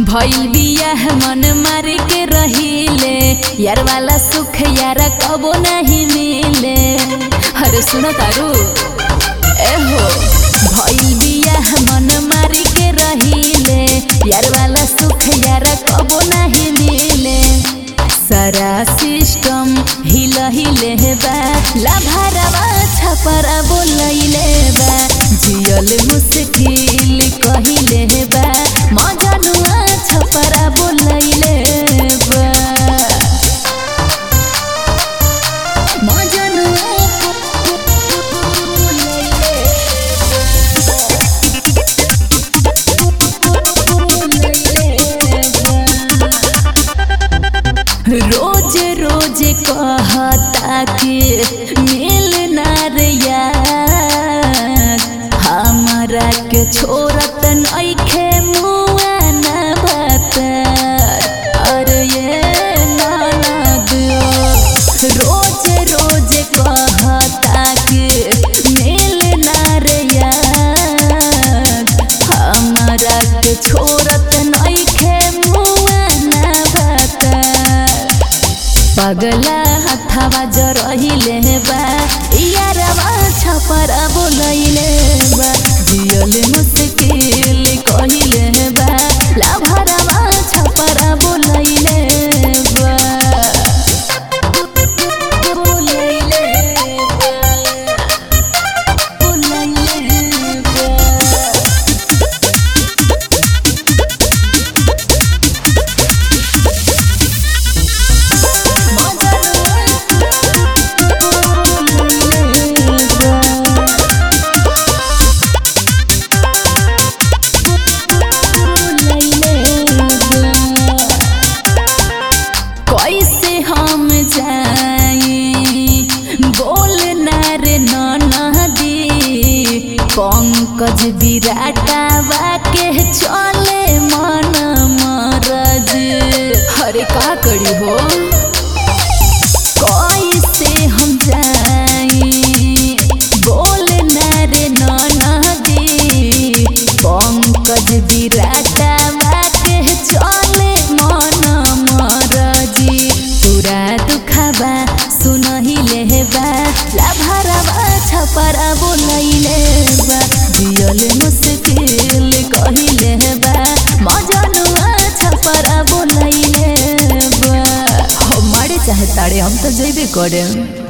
भइल बियाह मन मारे के रहिले यार वाला सुख यार कबो नहीं मिले अरे सुनो तारू ए हो भइल बियाह मन मारे के रहिले यार वाला सुख यार कबो नहीं मिले सारा सिस्टम हिल हिले बा लाभारवा छपरा बोलैले बा जियल मुश्किल कहिले बा मजनुआ छपरा बोलैले बा मजनुआ रोज रोज कहता कि मिल ना रे यार हमारा के छोड़त नइखे मुआ ना बता अरे ये ननद रोज रोज कहता कि मिल ना रे यार हमारा के छोड़त नइखे मुआ ना बता पगला हथवा जरहिले बा यारवा छपरा बोलैले बा जियल मुश्किल कहिले बा लाभरवा छपरा बोलैले बा बोलैले बा बोलैले बा कैसे हम जाई बोल ना रे नदी पंकज विराटावा के चले मन मरज हरे का करी हो कैसे हम जाई बोल ना रे नदी पंकज विराटावा के चले मन मरजी पूरा दुखबा सुनहिले बा लाभरवा छपरा बोलैले बा जियल मुश्किल कहिले बा मजनुआ छपरा बोलैले बा हमारे चाहे तारे हम तो जइबे करे